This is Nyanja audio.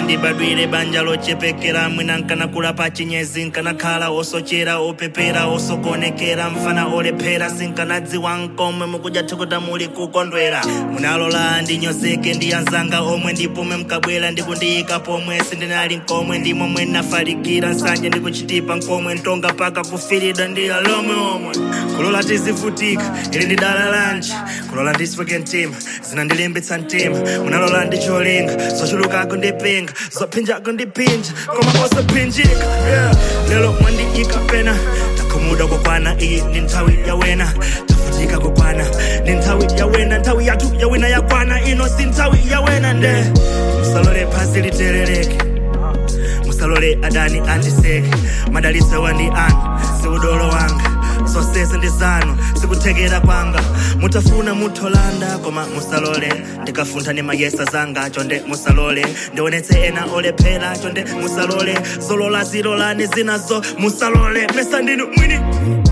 sindibadwire banja lochepekera mwina nkanakula pa chinyezi nkanakhala osochera opepera osokonekera mfana olephera sinkanadziwa nkomwe mukudya thukuta muli kukondwera munalola ndinyozeke ndi anzanga omwe ndipomwe mkabwera ndikundiyika pomwe sindinali nkomwe ndimomwe nafalikira nsanje ndikuchitipa nkomwe ntonga paka kufirida ndi alomwe omwe kulola tizivutika ili ndi dala lanji kulola ndisweke mtima zinandilimbitsa mtima munalola ndicholinga zochulukako ndipinga zophinjako ndipinja koma osaphinjika yeah. lero mwandiyika pena takhumuda kokwana iyi ndi nthawi yawena tafutika kokwana ndi nthawi yawena nthawi yathu yawina yakwana ino si nthawi yawena nde musalole phasi literereke musalole adani andiseke madalitso wandi anu siudolo wanga zonsezi ndi zanu sikuthekera kwanga mutafuna mutholanda koma musalole ndikafuntha ni mayesa zanga chonde musalole ndionetse ena olephera chonde musalole zolola zilolani zinazo musalole pesa ndinu mwini